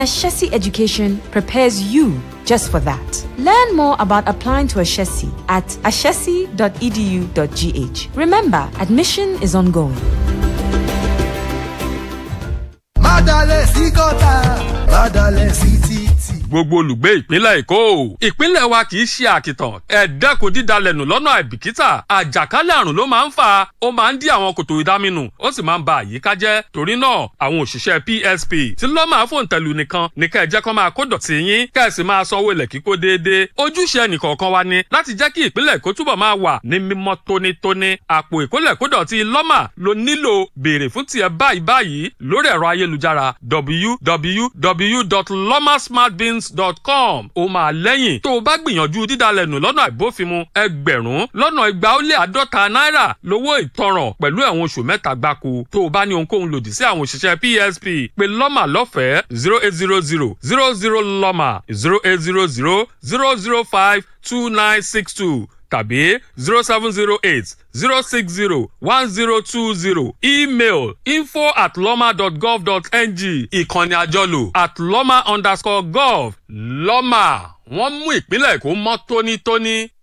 Ashesi Education prepares you just for that. Learn more about applying to Ashesi at ashesi.edu.gh. Remember, admission is ongoing. Mádàlẹ̀ sí gọ́tà, mádàlẹ̀ sí títì. gbogbo olùgbé ìpínlẹ̀ èkó ìpínlẹ̀ wa kì í ṣe àkìtàn ẹ dẹ́kun dídalẹ̀nù lọ́nà àìbìkítà àjàkálẹ̀ àrùn ló máa ń fà ó máa ń dí àwọn kòtò ìdáminù ó sì máa ń ba àyíká jẹ́ torí náà àwọn òṣìṣẹ́ psp tí lọ́ máa fòun tẹ̀lú nìkan ní kẹ́ ẹ jẹ́ kó máa kó dọ̀tí yín kẹ́ ẹ sì máa sanwó ilẹ̀ kíkó déédéé ojúṣe ẹnìkọ̀ọ̀kan wa ni láti jẹ́ kí ìpínlẹ̀ èkó túbọ̀ máa wà ní mímọ́ tónítóní àpò ìkólẹ̀ kódọ̀tí lọ́mà ló nílò béèrè fún tiẹ̀ báyìí báyìí lórí ẹ̀rọ ayélujára www.lomasmartbins.com ó máa lẹ́yìn tó o bá gbìyànjú dídalẹ̀nù lọ́nà àìbófinmu ẹgbẹ̀rún lọ́nà igba ó lé àádọ́ta náírà lówó ìtanràn pẹ̀lú ẹ̀wọ̀n oṣù mẹ́ta gbáko tó o bá ní ohunkóhun lòdì sí àwọn òṣìṣẹ́ psp pé lọ́mà lọ́fẹ̀ẹ́ zero eight zero zero zero zero lọ́mà zero eight zero zero zero zero five two nine six two tàbí zero seven zero eight zero six zero one zero two zero email info at loma dot gov dot ng ìkànnì àjọlò at loma underscore gov lọ́mà wọ́n mú ìpínlẹ̀ èkó mọ́ tónítóní.